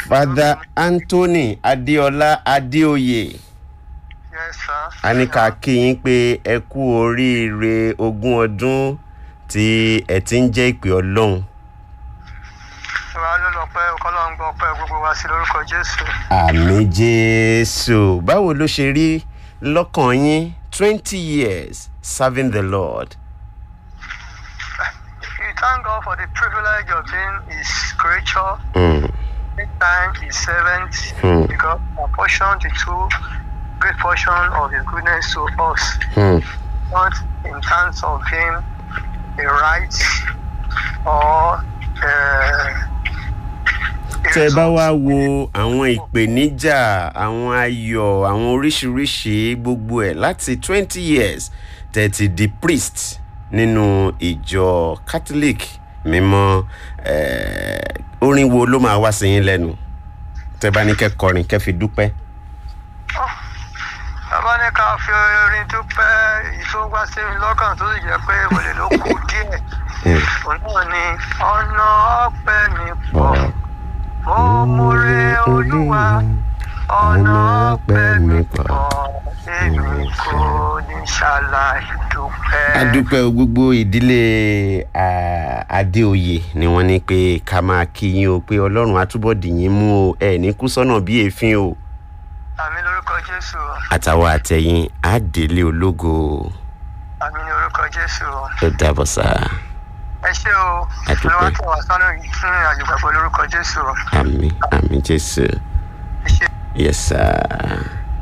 father anthony adéọlá adéoyè yes sir. a ní ká kí yín pé ẹ kú oríire ogún ọdún tí ẹ ti ń jẹ́ ìpè ọlọ́run ìwà ló lọ pẹ́ ọkọ́lọ́run gbọ́ pẹ́ gbogbo wa sí lórúkọ jésù. àmì jésù báwo ló ṣe rí lọ́kàn yín twenty years serving the lord. we thank God for the privilege of being his creature. Mm. time his servant Hmm. because apportioned the two great portion of his goodness to us. Hmm. Not in terms of being a right or uh, tẹ bá wá wo àwọn ìpèníjà àwọn ayọ̀ àwọn oríṣiríṣi gbogbo ẹ̀ láti twenty years tẹ̀ ti di priest nínú ìjọ catholic mímọ́ eh, orin wo ló máa wá sí yín lẹ́nu tẹ bá ní kẹ́ kọrin kẹ́ fi dúpẹ́. bàbá ní ká fi orin dúpẹ́ èyí tó wá sí mi lọ́kàn tó sì jẹ́ pé olè ló kù díẹ̀. Hmm. òun náà ni ọ̀nà ọ̀pẹ mi pọ̀ mo múre olúwa ọ̀nà ọ̀pẹ mi pọ̀ èmi kò ní ṣàlàyé dúpẹ́. adúpẹ́ o, gbogbo ìdílé ah, adéoyè ni wọ́n ní pé ká máa kí yín o pé ọlọ́run àtúbọ̀ dì yín mú o ẹ̀ ní kú sọ́nà bí èéfín o àmì lórúkọ jésù àtàwọn àtẹ̀yìn àdélé ológo àmì lórúkọ jésù ó dàbọ̀ sá ẹ ṣé o A dúpẹ́. olúwa tó wà sánú yìí fún ìrìnàjò pẹ̀lú lórúkọ jésù àmì àmì jésù ẹ ṣé. yes sir.